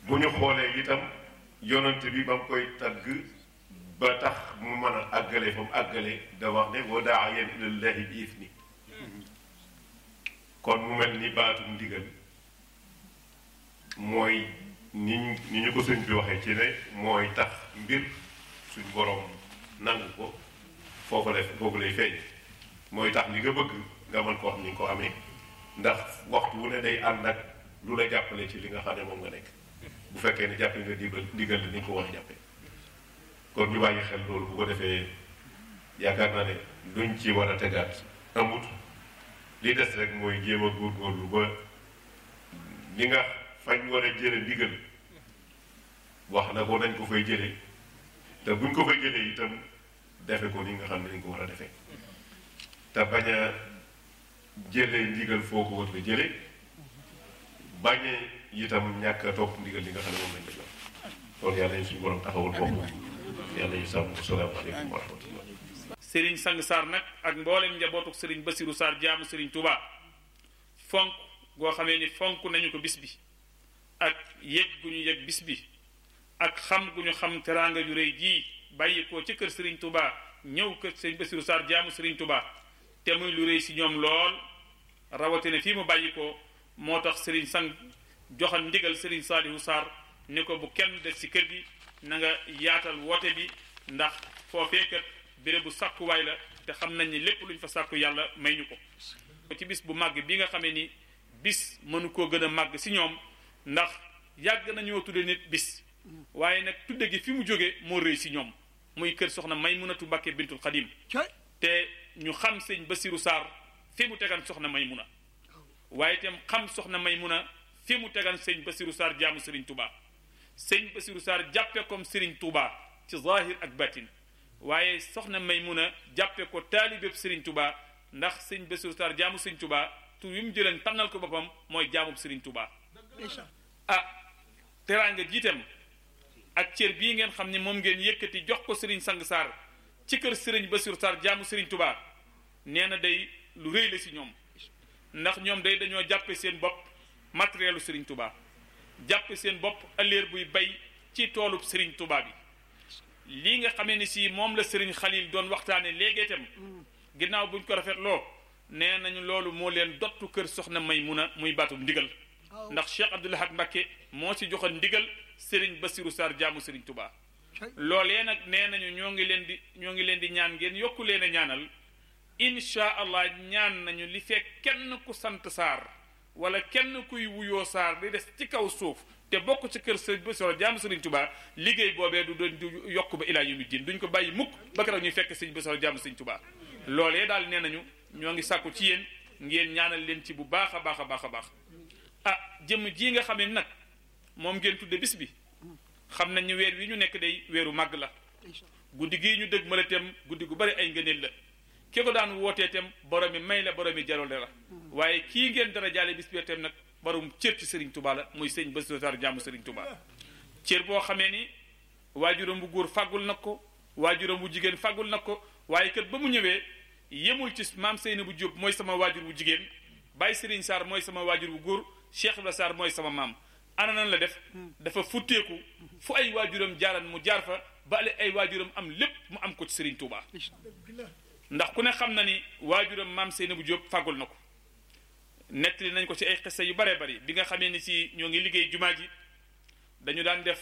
bu ñu xoolee itam yonent bi ba mu koy tagg ba tax mu mën a àggale fa mu àggale da wax ne wa daayan ilallahi bi isni kon mu mel ni baatum ndigal mooy ni ñu ni ñu ko sëñ bi waxee ci ne mooy tax mbir suñ borom nangu ko foofu lay foofu lay feeñ mooy tax li nga bëgg nga mën ko wax ni nga ko amee ndax waxtu wu ne day ànd ak lu la jàppale ci li nga xam ne moom nga nekk bu fekkee ne jàppe nga digal digal ni nga ko war a jàppe kon ñu bàyyi xel loolu bu ko defee yaakaar naa ne luñ ci war a tegaat amut li des rek mooy jéem a góorgóorlu ba li nga fañ war a jële ndigal wax na ko nañ ko fay jële te buñ ko fay jëlee itam defe ko ni nga xam ne dañ ko war a defee te bañ a jëlee ndigal foo ko war a jële bañ a itam ñàkk a topp ndigal li nga xam ne moom lañ ko jox kon yàlla ñu suñu borom taxawul boobu yàlla ñu sàmm salaamaaleykum wa rahmatullah Serigne Sang Sarr nag ak mboolem njabootuk Serigne Bassirou Sarr jaamu Serigne Touba fonk goo xamee ni fonk nañu ko bis bi ak yëg gu ñu yëg bis bi ak xam gu ñu xam teraanga ju rëy jii bàyyi ko ci kër Serigne Touba ñëw kër Serigne Bassirou Sarr jaamu Serigne Touba te muy lu rëy si ñoom lool rawatina fii mu bàyyi ko moo tax Serigne Sang joxal ndigal Serigne Saliou Sarr ni ko bu kenn des ci kër gi na nga yaatal woote bi ndax foofee kat béréb bu sàkkuwaay la te xam nañ ni lépp lu ñu fa sàkku yàlla may ñu ko ci bis bu màgg bi nga xamee ni bis mënu koo gën a màgg si ñoom ndax yàgg nañoo tudde nit bis waaye nag tudde gi fi mu jóge moo rëy si ñoom muy kër soxna Maymunatu Mbàkke bintul Xadim te ñu xam sëñ Bassirou Sarr fi mu tegan soxna Maymuna waaye itam xam soxna Maymuna fi mu tegan sëñ Bassirou Sarr jaamu Serigne Touba sëñ Bassirou Sarr jàppe comme Serigne Touba ci zahir ak batin waaye soxna Maymuna jàppe ko taalibeb Serigne Touba ndax sëñ Bassirou Sarr jaamu Serigne Touba tur yu mu jëleen tànnal ko boppam mooy jaamub Serigne Touba ah teraanga jiitam ak cër bii ngeen xam ni moom ngeen yëkkati jox ko Serigne Sang Sarr ci kër Serigne Bassirou Sarr jaamu Serigne Touba nee na day lu rëy la si ñoom ndax ñoom day dañoo jàppe seen bopp matérielu Serigne Touba jàppe seen bopp ëllëer buy bay ci toolub Serigne Touba bi lii nga xamee ni si moom la Serigne Khalil doon waxtaane léegi itam ginnaaw buñ ko rafetloo nee nañu loolu moo leen dottu kër soxna Maymuna muy baatu ndigal ndax Cheikh Abdoul Ahad Mbacké moo ci joxoon ndigal Serigne Bassirou Sarr jaamu Serigne Touba loolee nag nee nañu ñoo ngi leen di ñoo ngi leen di ñaan ngeen yokku leen a ñaanal incha allah ñaan nañu li fekk kenn ku sant Sarr wala kenn kuy wuyoo Sarr di des ci kaw suuf te bokk ci kër Serigne Bassirou jaamu Serigne Touba liggéey boobee du doon du yokk ba ilaa yawmi diin duñ ko bàyyi mukk ba keroog ñuy fekk Serigne Bassirou jaamu Serigne Touba loolee daal nee nañu ñoo ngi sàkku ci yéen ngeen ñaanal leen ci bu baax a baax a baax a baax ah jëmm ji nga xam ne nag moom ngeen tudde bis bi xam nañ ni weer wi ñu nekk day weeru màgg la guddi gii ñu dëgg mala tem guddi gu bari ay ngëneel la ki ko daan wootee tem borom mi may la borom mi jarole la waaye kii ngeen dara jaale bis bi tem nag borom cër ci Serigne Touba la muy sëñ Bassirou Sarr jàmm Serigne Touba cër boo xamee ni waajuram bu góor fàggul nag ko waajuram bu jigéen fàggul nag ko waaye kat ba mu ñëwee yemul ci maam Seyna bu Jóob mooy sama waajur bu jigéen Baye Serigne Sarr mooy sama waajur bu góor Cheikh Ibrahima Sarr mooy sama maam ana nan la def dafa futteeku fu ay waajuram jaaran mu jaar fa ba ay waajuram am lépp mu am ko ci Serigne Touba ndax ku ne xam na ni waajuram maam Seyna bu Jóob fàggul na ko nettali nañ ko ci ay xissa yu baree bari bi nga xamee ni si ñoo ngi liggéey jumaa ji dañu daan def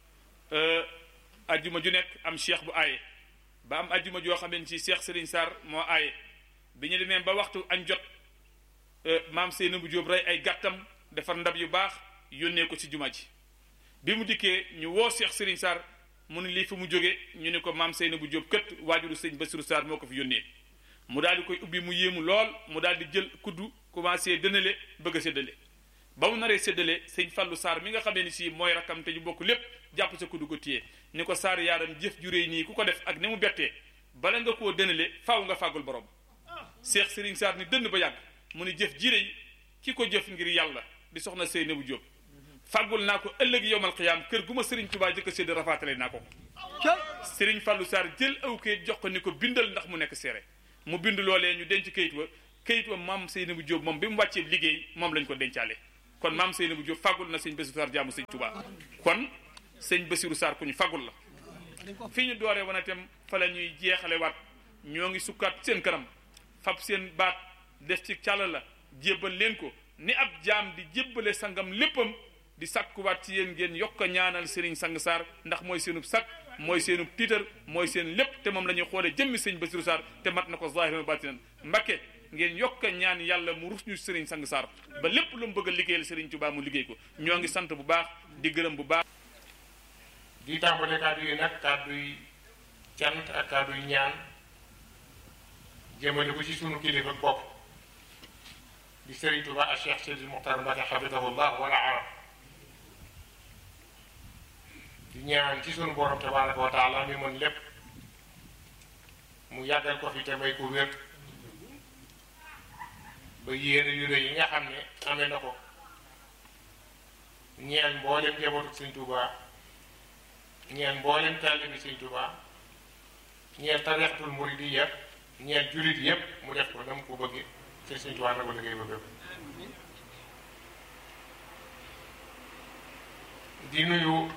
ajjuma ju nekk am cheikh bu aaye ba am ajjuma joo xamee ni si cheikh Serigne Sarr moo aaye bi ñu demee ba waxtu añ jot maam Seyna bu Jóob rey ay gàttam defar ndab yu baax yónnee ko ci jumaa ji bi mu dikkee ñu woo cheikh Serigne Sarr mu ne lii fi mu jóge ñu ne ko maam Seyna bu Jóob kët waajuru sëñ Bassirou Sarr moo ko fi yónnee mu daal di koy ubbi mu yéemu lool mu daal di jël kuddu commencé dënale bëgg a séddale ba mu naree séddale sëñ Fallou Sarr mi nga xamee ni si mooy rakkam te ñu bokk lépp jàpp sa kuddu ko téye ni ko Sarr yaaram jëf ju réy nii ku ko def ak ni mu bettee bala nga koo dënale faaw nga fàggul borom Cheikh Serigne Sarr ni dënn ba yàgg mu ni jëf ji réy ki ko jëf ngir yàlla di soxna Seyna bu Jóob fàggul naa ko ëllëg yowmal xiyaam kër gu ma Serigne Touba jëkk a sédd rafaatale naa ko Serigne Fallou Sarr jël aw kayit jox ko ni ko bindal ndax mu nekk seere mu bind loolee ñu denc kayit wa kayit wa maam Seyna bu Jóob moom bi mu wàccee liggéey moom lañ ko dencaale kon maam Seynabou Diop fàggul na sëñ Bassirou Sarr jaamu sëñ Touba kon sëñ Bassirou Sarr ku ñu fàggul la fi ñu dooree wana itam fa la ñuy jeexale waat ñoo ngi sukkaat seen kanam fab seen baat def ci càll la jébbal leen ko ni ab jaam di jébbale sangam léppam di sakkuwaat ci yéen ngeen yokk a ñaanal Serigne Sang Sarr ndax mooy seenub sakk mooy seenub tiitar mooy seen lépp te moom la ñuy xoolee jëmmi sëñ Bassirou Sarr te mat na ko zahiran batinan Mbakke ngeen yokk a ñaan yàlla mu rus ñu Serigne Sang Sarr ba lépp lu mu bëgg a liggéeyal Serigne Touba mu liggéey ko ñoo ngi sant bu baax di gërëm bu baax. di tàmbale kàddu yi nag kàddu yi cant ak kàddu yi ñaan jëmale ko ci sunu kilifa bopp di Serigne Touba ak Cheikh Seydi Mokhtar Mbacké xafidahullah wala arab di ñaan ci sunu borom tabaraka wa taala mi mën lépp mu yàggal ko fi te may ko wér ba yéene yu rëy yi nga xam ne amee na ko ñeel mboolem njabootu Sëñ Touba ñeel mboolem taalibi Sëñ Touba ñeel tarixatul muridiyya ñeel jullit yépp mu def ko na mu ko bëgge te Sëñ Touba na ko liggéey ba bépp di nuyu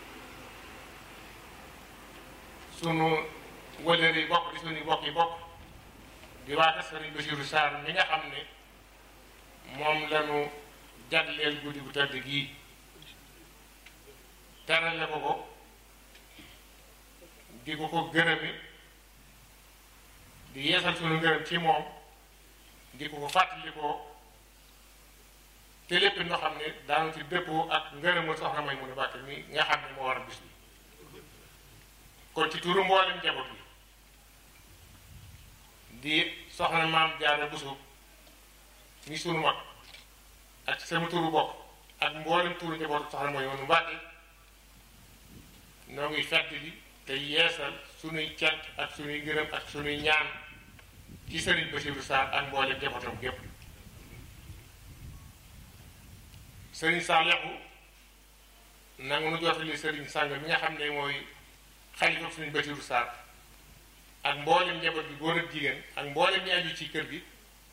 sunu wëlëri bokk di suñu bokk yi bokk di waaka Sëriñ Bassirou Sarr mi nga xam ne moom lañu jagleel guddi gu tëdd gii terale ko ko di ko ko gërëmi di yeesal sunu ngërëm ci moom di ko ko fàttali ko te lépp ñoo xam ne daanu ci dëppoo ak ngërëmal soxna may mun a bàkk mi nga xam ne moo war a bis bi kon ci turu mboolem njaboot bi di soxna maam Jaara Buso ni sunu mag ak sama turu bokk ak mboolem turu njaboot soxna mooy woonu Mbàkke noo ngi fedd li te yeesal sunuy cant ak sunuy gërëm ak sunuy ñaan ci Sëriñ Bassirou Sarr ak mboolem njabootam gépp Sëriñ Saalihu nangu nu jotali Sëriñ Sang mi nga xam ne mooy xalifa Sëriñ Bassirou Sarr ak mboolem njaboot bi góor ak jigéen ak mboolem ñi aju ci kër gi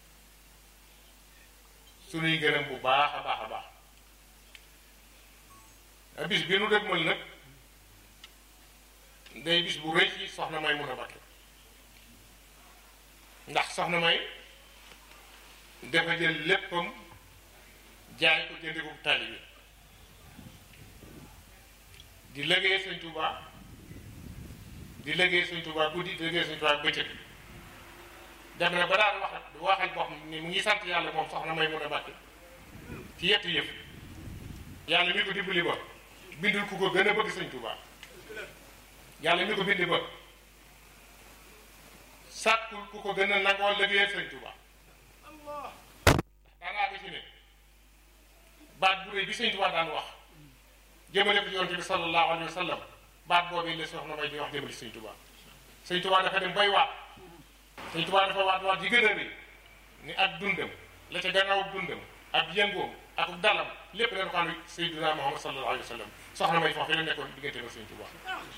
sunuy gërëm bu baax a baax a baax a bis bi nu dëgmal nag day bis bu rëy ci soxna may mun a bakke ndax soxna may dafa jël léppam jaay ko jënde ko taalibe di liggéey Sëñ Tuubaa di liggéey Sëñ Tuubaa guddi di liggéey Sëñ Tuubaa bëccëg dem na ba daan wax waxal boo xam ni mu ngi sant yàlla moom soxna may mun a bàkke ci yetti yëf yàlla mi ko dimbali ba bindul ku ko gën a bëgg Sëñ Tuubaa yàlla mi ko bindi ba sàkkul ku ko gën a nangoo liggéeyal Sëñ Tuubaa daanaa bi ci ne baat bu rëy bi Sëñ Tuubaa daan wax jëmale ko ci yonent bi sallallahu alayhi wa sallam baat boobu la soxna may di wax jëmale ci Sëñ Tuubaa Sëñ Tuubaa dafa dem bay waat Sëñ Tuubaa dafa waat waat yi gën a rëy ni ak dundam la ca gannaaw dundam ak yëngoom ak dalam lépp dañ ko am Seydina Muhammad sallallahu alayhi wa sallam soxna may foofu la nekkoon diggante ak Sëñ Tuubaa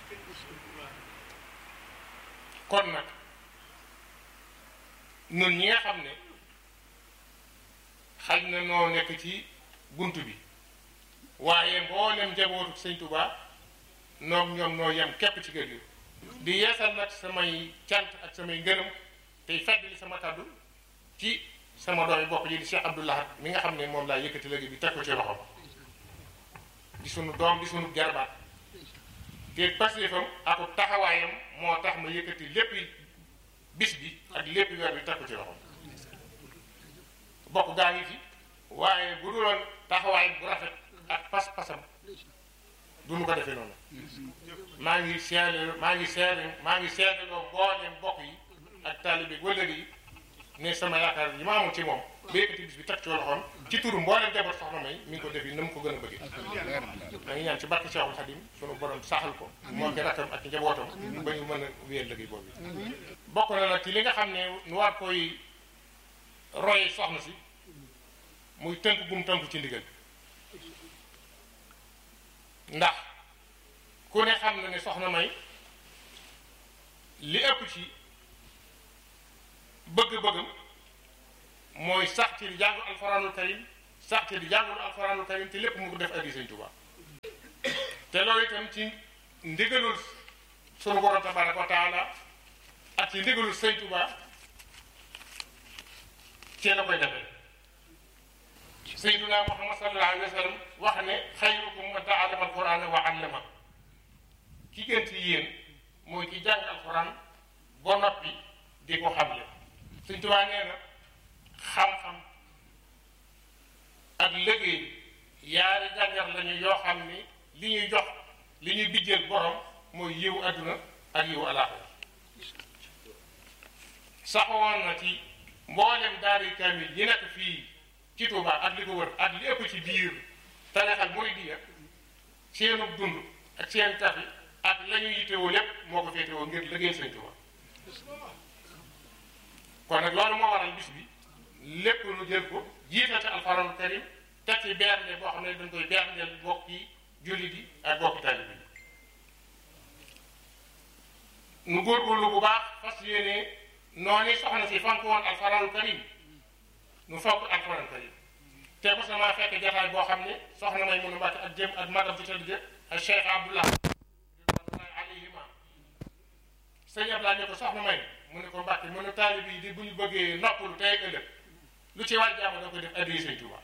kon nag ñun ñi nga xam ne xaj na noo nekk ci bunt bi waaye mboolem njabootu Sëñ Tuubaa noog ñoom noo yem képp ci kër gi di yeesal nag samay cant ak samay ngërëm tey feddali sama kàddu ci sama doomi bokk ji di Cheikh Abdoulahat mi nga xam ne moom laa yëkkati léegi bi teg ko ci loxo di sunu doom di sunu jarbaat te pastéefam ak taxawaayam moo tax ma yëkkati lépp bis bi ak lépp weer bi teg ko ci loxo bokk gaa ngi fi waaye bu duloon taxawaay bu rafet ak pas-pasam du nu ko defee noonu maa ngi seede maa ngi seede maa ngi seede loo mbooleem bokk yi ak taalibe wëllëg yi ne sama yaakaar yi ma amoon ci moom ba yëkkati bis bi teg ci loxoom ci turu mbooleem jaboot soxna may mi ngi ko def yi na mu ko gën a bëggee da ngi ñaan ci barke Cheikhul Khadim sunu borom saxal ko moo ki rakkam ak njabootam ba ñu mën a wéyal liggéey boobu bokk na nag ci li nga xam ne nu war koy roye soxna si muy tënk gum tënku ci ndigal ndax ku ne xam na ne soxna may li ëpp ci bëgg-bëggam mooy sax ci jàngu alxuraanul karim sax te di jàngul alxuraanul karim te lépp mu ko def addi sëñ Tuubaa te loolu itam ci ndigalul sunu borom tabaraka wa taala ak ci ndigalul sëñ Tuubaa ci la koy defee sayyiduna Muhammad sallallahu alayhi wa sallam wax ne xayrukum man ta'allama alqur'ana wa 'allama ki gën ci yéen mooy ki jàng alquran ba noppi di ko xamle sëñ Tuubaa nee na xam-xam ak liggéey yaari gànjar lañu yoo xam ni li ñuy jox li ñuy bijjeel borom mooy yiw adduna ak yiw alaaxira saxoon na ci mboolem daari kamil yi nekk fii ci Touba ak li ko wër ak li ëpp ci biir tarixal muridiyya seenu dund ak seen tafi ak la ñu yittewoo lépp moo ko féetewoo ngir liggéey Sëñ Touba kon nag loolu moo waral bis bi lépp lu jël ko jiital ci alxuraanul karim teg ci bernde boo xam ne dañ koy berndeel bokki jullit yi ak bokki taalibe yi nu góorgóorlu bu baax fas yéene noonu soxna si fonk woon alxuraanul karim nu fonk alxuraanul karim te mos na maa fekk jataay boo xam ne soxna may mun a mbàkk ak jëm ak magam ci tëdd jë ak Cheikh Abdullah ridwanullahi alayhima sëñ Abdullah ne ko soxna may mu ne ko mbàkk mu ne taalib yi di bu ñu bëggee noppalu tey ëllëg lu ci waay jaamu da koy def addiya Sëñ Tuubaa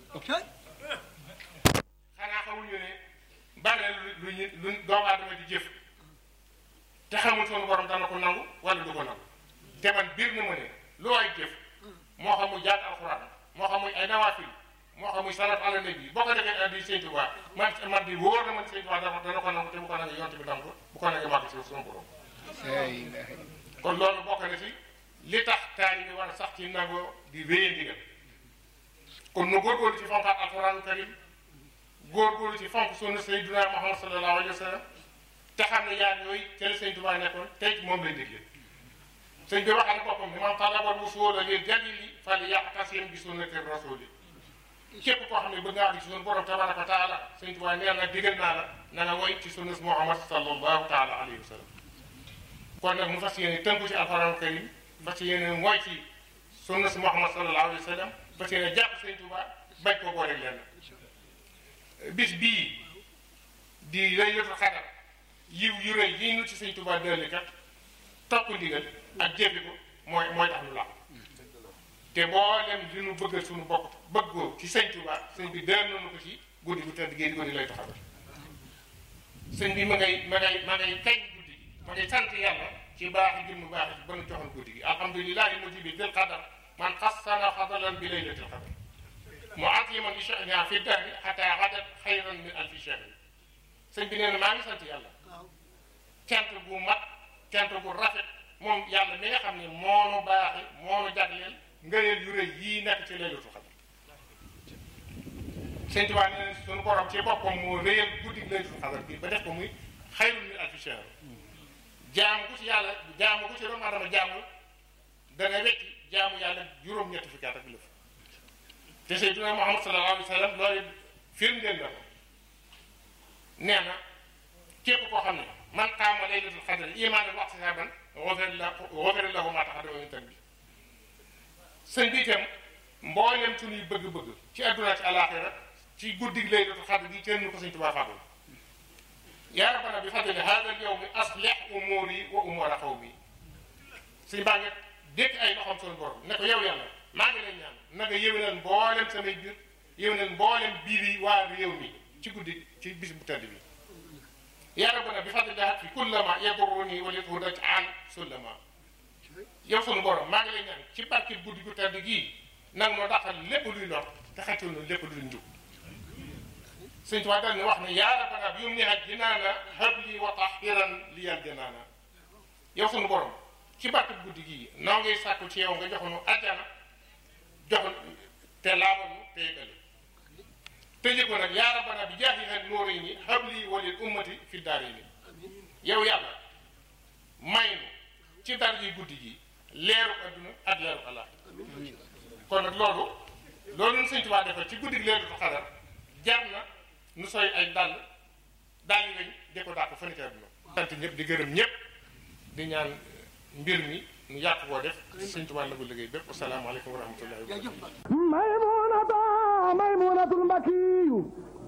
xanaa xamuñu ne bare lu ñu lu doomu aadama di jëf te xamul sunu borom dana ko nangu wala du ko nangu te man biir na ma ne lu waay jëf moo xam muy jàng alxuraan moo xam muy ay nawaafil moo xam muy salaat ala nabi boo ko defee addiya Sëñ Tuubaa man man di wóor na man Sëñ Tuubaa dana dana ko nangu te bu ko nangu yonte bi nangu ko bu ko nangu màgg si sunu borom kon loolu bokk na ci li tax taali bi war a sax ci nangoo di wéye ndigal kon nu góorgóorlu ci fonkaat alxuraanu karim góorgóorlu ci fonk sunna sayyidina Muhammad sallallahu alayhi wa sallam te xam ne yaar yooyu ca la sëñ Tuubaa nekkoon tey moom lay dégle sëñ bi waxal boppam ni man talabal wusuula lil jalili fal ya'tasim bi sunnati rasuli képp koo xam ne bëgg nga àgg ci sunu borom tabaraka wa taala sëñ Tuubaa nee na digal naa la na nga woy ci sunna Muhammad sallallahu taala alayhi wa sallam kon nag mu fas yéene tënku ci alxuraanu karim fas yéene mooy ci sunna si Muhammad sallallahu alayhi wa sallam fas yéene jàpp sëñ Tuubaa bañ koo boole lenn bis bii di laylatul xadar yiw yu rëy yi nu ci sëñ Tuubaa delli kat topp ndigal ak jëfi ko mooy mooy tax nu la te mboolem li nu bëggal suñu bopp bëggoo ci sëñ Tuubaa sëñ bi dër nañu ko ci guddi bu tëdd géej guddi lay taxawal sëñ bi ma ngay ma ngay ma ngay kañ guddi gi ma ngay sant yàlla ci baax gi mu baax ci ba nu joxoon guddi gi alhamdulilahi mujibi dil qadar man xassana fadalan bi laylatil qadar muaziman li sha'niha fi dahri xata gadat xayran min alfi shahri sëñ bi nee na maa ngi sant yàlla cant gu mat cant gu rafet moom yàlla mi nga xam ne moonu baaxi moonu jagleel ngëneel yu rëy yii nekk ci laylatul qadar sëñ Tuubaa nee na suñu borom ci boppam moo réyal guddi laylatul qadar bi ba def ko muy xayrun min alfi shahri jaamu ku ci yàlla jaamu ku ci doomu adama jaamu dana wecci jaamu yàlla juróom-ñetti fukki at ak lëf te Seydina Muhammad sallallahu alayhi wa sallam loolu firndeel na ko nee na képp koo xam ne man qaama laylatul qadri imaanan wa ihtisaaban ghufira lahu maa taqaddama min dhanbihi sëñ bi itam mboolem suñuy bëgg-bëgg ci àdduna ci àllaaxira ci guddi laylatul qadri gi kenn ko sëñ Tuubaa fàggul yaa rabbana bi fadli hada al yawmi aslih umuri wa umura qawmi suñu baa ngi dékk ay loxoom suñu borom ne ko yow yàlla maa ngi lay ñaan na nga yéwénal mboolem samay biir yéwénal mboolem biir yi waa réew mi ci guddi ci bis bu tedd bi yaa rabbana bi fadli fi kullama yadurruni wa lithudat an sullama yow suñu borom maa ngi lay ñaan ci barke guddi gu tedd gii nag moo taxal lépp luy lor te xaccoo na lépp luy njub sëñ Tuubaa dal ni wax ne yaa rabbana bi yum ni haj jinaana habli wa tahiran liyal janaana yow sunu borom ci barke guddi gii noo ngay sàkku ci yow nga joxoonu ajjana joxoon te laabal nu te yëgale tëjee ko nag yaa rabbana bi jaahi hal nuurayni habli wa lil ummati fi daarayni yow yàlla may nu ci dar ji guddi gi leeru adduna ak leeru àllaaxira kon nag loolu loolu ñun sëñ Tuubaa defal ci guddi gi leeru xadar jar na nu sooy ay dàll dàll yi lañ de ko dàq fa ni ca adduna sant ñëpp di gërëm ñëpp di ñaan mbir mi nu yàq koo def sëñ Tuubaa nagu liggéey bépp asalaamaaleykum wa rahmatullahi wa barakatuh maymunatul mbakiyu